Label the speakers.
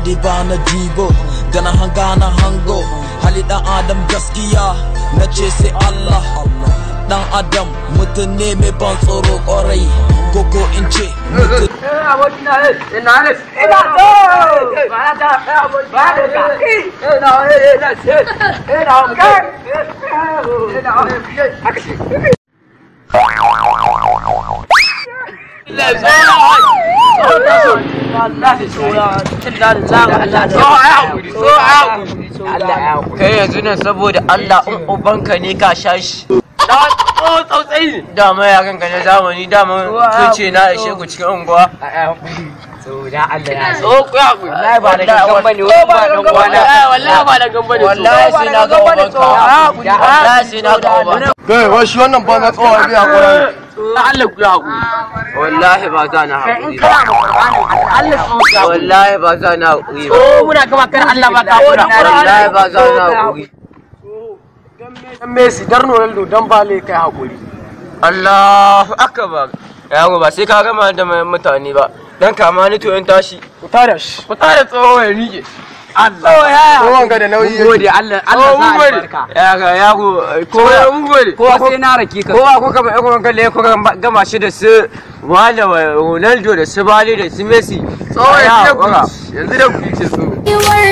Speaker 1: dai ba na dibo da na hanga na hango hali dan adam gaskiya na ce sai Allah dan adam mutum ne mai ban tsoro kwarai koko in ce mutum
Speaker 2: kai yanzu nan saboda Allah in ubanka ne ka sha shi tsautsayi dama ya kanka na zamani dama sun ce na ishe ku cikin unguwa so ku ya ku wallahi ba da gangan bane wallahi ba da gangan bane wallahi sai na ga ubanka wallahi sai na ga ubanka
Speaker 3: kai wai shi wannan ba na tsawa biya kwarai
Speaker 2: Allah ku ya ku wallahi ba za na haƙuri ba wallahi ba za na haƙuri ba
Speaker 4: muna gama kan Allah ba ka fura
Speaker 2: wallahi ba za na haƙuri
Speaker 3: dan Messi dar Ronaldo dan bale kai hakuri
Speaker 2: Allahu akbar yawo ba sai ka gama da mutane ba dan kama ni to in tashi
Speaker 3: ku tare shi
Speaker 2: ku tare tsoho ya rike
Speaker 4: Allah ya
Speaker 3: kowan ga da nauyi yake.
Speaker 4: gode Allah Allah
Speaker 2: Oh,
Speaker 4: sa
Speaker 2: mun gode.
Speaker 4: albarka
Speaker 2: Ya ga ya go ko mun gode.
Speaker 4: ko sai na rake ka
Speaker 2: Kowa kuka ba ko kalle ko gama shi da su wanda Ronaldo da su Bale da su Messi.
Speaker 3: Tsawon
Speaker 2: Ya,
Speaker 3: yanzu da
Speaker 2: waka.
Speaker 3: ku yanzu da ku ce su
Speaker 5: You were